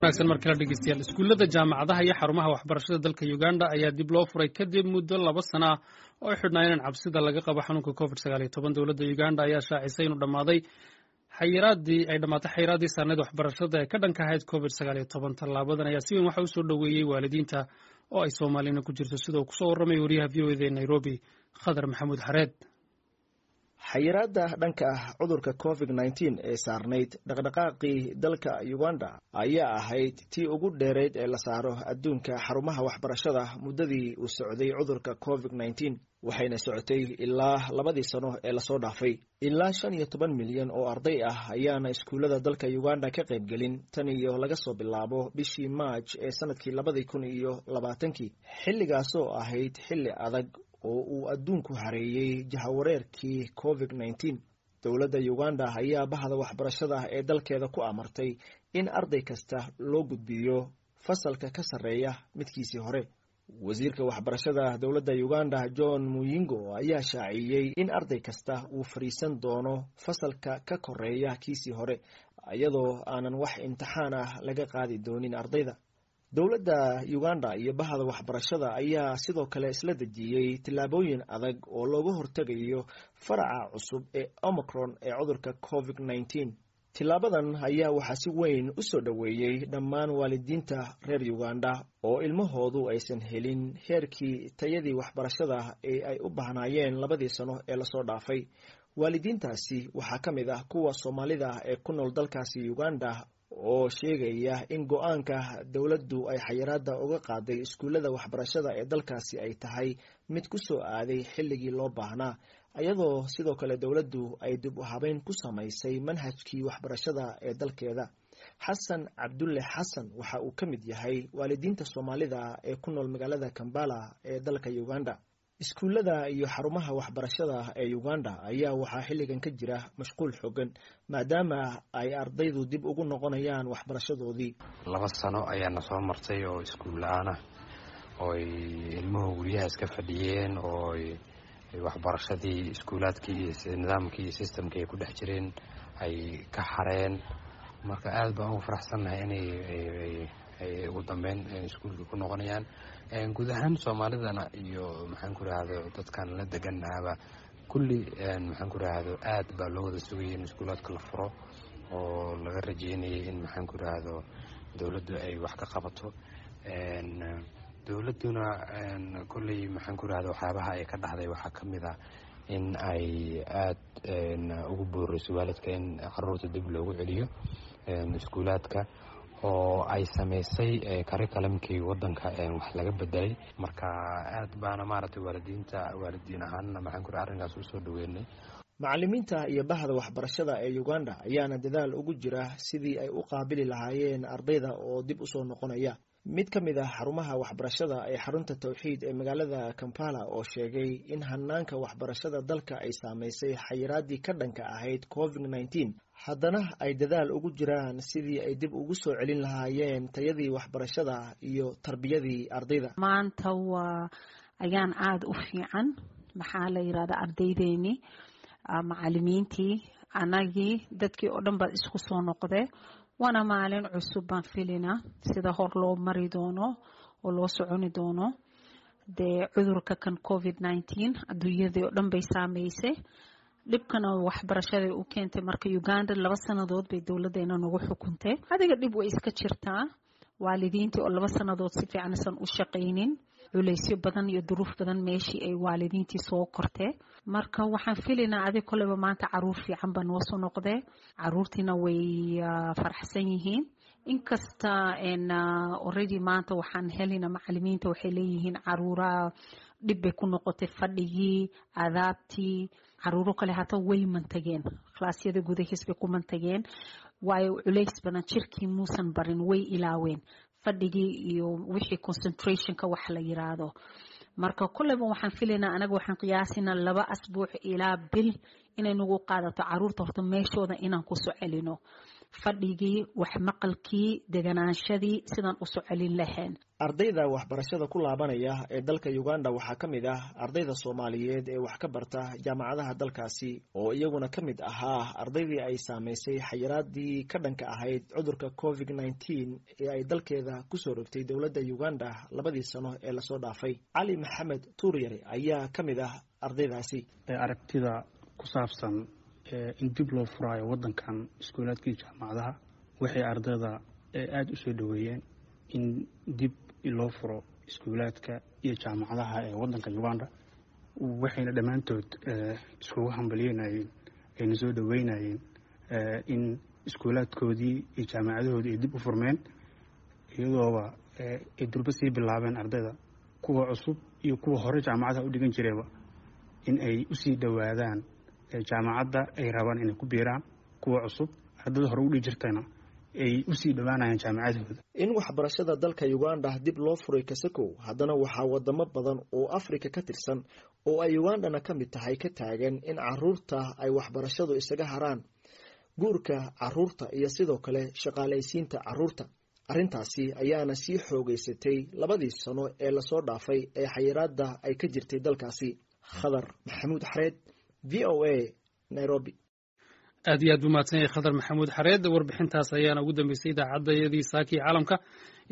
wanaagsan mar kale dhegeystayaal iskuullada jaamacadaha iyo xarumaha waxbarashada dalka uganda ayaa dib loo furay kadib muddo laba sana ah oo ay xidhnaayeen cabsida laga qabo xanuunka covid sagaal iyo toban dowladda uganda ayaa shaacisay inuu dhammaaday xayiraadii ay dhammaatay xayiraadii saarneed waxbarashada ee ka dhanka ahayd covid sagaal iyo toban tallaabadan ayaa si weyn waxa usoo dhoweeyey waalidiinta oo ay soomaalina ku jirto sida uu kusoo warramay wariyaha v o eda ee nairobi khadar maxamuud xareed xayiraadda dhanka ah cudurka covid nneteen ee saarnayd dhaqdhaqaaqii dalka uganda ayaa ahayd tii ugu dheerayd ee la saaro adduunka xarumaha waxbarashada muddadii uu socday cudurka covid nneteen waxayna socotay ilaa labadii sano ee lasoo dhaafay ilaa shan iyo toban milyan oo arday ah ayaana iskuullada dalka uganda ka qaybgelin tan iyo laga soo bilaabo bishii maaj ee sanadkii labadii kun iyo labaatankii xilligaasoo ahayd xilli adag oo uu adduunku hareeyey jahawareerkii covid nneteen dowladda uganda ayaa bahda waxbarashada ee dalkeeda ku amartay in arday kasta loo gudbiyo fasalka ka sarreeya midkiisii hore wasiirka waxbarashada dowladda uganda john muyingo ayaa shaaciyey in arday kasta uu fadhiisan doono fasalka ka koreeya kiisii hore iyadoo aanan wax imtixaan ah laga qaadi doonin ardayda dowladda uganda iyo bahda waxbarashada ayaa sidoo kale isla dejiyey tillaabooyin adag oo looga hortegayo faraca cusub ee omicron ee cudurka covid nneteen tilaabadan ayaa waxaa si weyn u soo dhoweeyey dhammaan waalidiinta reer uganda oo ilmahoodu aysan helin heerkii tayadii waxbarashada ee ay u bahnaayeen labadii sano ee lasoo dhaafay waalidiintaasi waxaa ka mid ah kuwa soomaalida ee ku nool dalkaasi uganda oo sheegaya in go-aanka dowladdu ay xayiraada uga qaaday iskuullada waxbarashada ee dalkaasi ay tahay mid ku soo aaday xilligii loo baahnaa iyadoo sidoo kale dowladdu ay dib u habeyn ku samaysay manhajkii waxbarashada ee dalkeeda xasan cabdulle xasan waxa uu ka mid yahay waalidiinta soomaalida ee ku nool magaalada kambala ee dalka uganda iskuullada iyo xarumaha waxbarashada ee uganda ayaa waxaa xilligan ka jira mashquul xoogan maadaama ay ardaydu dib ugu noqonayaan waxbarashadoodii laba sano ayaana soo martay oo iskuul la-aanah ooy ilmuhu guryaha iska fadhiyeen oo waxbarashadii iskuulaadkii iyo nidaamkii iyo systemkii ay ku dhex jireen ay ka xareen marka aada baan ugu faraxsannahay inay ay ugu dambeyn iskuulka ku noqonayaan guud ahaan soomaalidana iyo maxaan ku rahdo dadkan la deganahaba kulli maxaan ku rahdo aad baa loo wada sugayay in iskuulaadka la furo oo laga rajeynayay in maxaan ku rahdo dowladdu ay wax ka qabato dowladduna kolley maxaan ku rahda waxyaabaha ay ka dhahday waxaa ka mid ah in ay aada ugu booreyso waalidka in caruurta dib loogu celiyo iskuulaadka oo ay samaysay karikalamkii wadanka wax laga bedelay marka aad baana maaragtay waalidiinta waalidiin ahaanna maxaan ku arrinkaas usoo dhaweynay macallimiinta iyo bahda waxbarashada ee uganda ayaana dadaal ugu jira sidii ay u qaabili lahaayeen ardayda oo dib usoo noqonaya mid ka mid ah xarumaha waxbarashada ee xarunta towxiid ee magaalada kampala oo sheegay in hanaanka waxbarashada dalka ay saameysay xayiraadii ka dhanka ahayd covid nneteen haddana ay dadaal ugu jiraan sidii ay dib ugu soo celin lahaayeen tayadii waxbarashada iyo tarbiyadii ardayda maanta waa ayaan aada u fiican maxaa la yirahda ardaydeeni macalimiintii anagii dadkii oo dhan baad isku soo noqdee waana maalin cusub baan filina sida hor loo mari doono oo loo soconi doono dee cudurka kan covid nneteen adduunyadii oo dhan bay saameysay dhibkana waxbarashaday u keentay marka uganda laba sanadood bay dowladeena nagu xukuntay adiga dhib way iska jirtaa waalidiintii oo laba sanadood si fiican isan u shaqaynin culeysyo badan iyo duruuf badan meeshii ay waalidiintii soo kortee marka waxaan filaynaa adig koleyba maanta caruur fiican baa noo soo noqdee caruurtiina way faraxsan yihiin inkasta already maanta waxaan helina macalimiinta waxay leeyihiin caruuraha dhib bay ku noqotay fadhigii adaabtii caruuro kale hata way mantageen klaasyada gudahiis bay ku mantageen waayo culeys badan jirkii muusan barin way ilaaween fadhigii iyo wixii concentrationka wax la yiraahdo marka kolleyba waxaan filaynaa anaga waxaan qiyaasinaa laba asbuuc ilaa bil inay nagu qaadato caruurta horta meeshooda inaan kusoo celino fadhigii waxmaqalkii deganaanshadii sidaan usoo celin lahayn ardayda waxbarashada ku laabanaya ee dalka uganda waxaa ka mid ah ardayda soomaaliyeed ee wax ka barta jaamacadaha dalkaasi oo iyaguna ka mid ahaa ardaydii ay saameysay xayiraadii ka dhanka ahayd cudurka covid nneteen ee ay dalkeeda kusoo rogtay dowladda uganda labadii sano ee lasoo dhaafay cali maxamed tuuryare ayaa ka mid ah ardaydaasi aragtida ku saabsan in dib loo furaayo wadankan iskuulaadkii jaamacadaha waxay ardayda aada u soo dhaweeyeen in dib loo furo iskuulaadka iyo jaamacadaha ee wadanka uganda waxayna dhammaantood iskugu hambalyeynayeen ayna soo dhaweynayeen in iskuulaadkoodii iyo jaamacadahoodii ay dib u furmeen iyadooba ay durba sii bilaabeen ardayda kuwa cusub iyo kuwa hore jaamacadaha u dhigan jirayba in ay usii dhowaadaan jaamacadda ay rabaan inay ku biiraan kuwa cusub ardada hore udhigi jirtayna ay usii dhowaanayaan jaamacadahooda in waxbarashada dalka uganda dib loo furay kasakow haddana waxaa wadamo badan oo afrika ka tirsan oo ay ugandana ka mid tahay ka taagan in caruurta ay waxbarashadu isaga haraan guurka caruurta iyo sidoo kale shaqaalaysiinta caruurta arrintaasi ayaana sii xoogeysatay labadii sano ee lasoo dhaafay ee xayiraada ay ka jirtay dalkaasi khadar maxamuud xareed v o a nairobi aad iyo aad buu mahadsan yahay khadar maxamuud xareed warbixintaas ayaana ugu dambeysay idaacadayadii saakii caalamka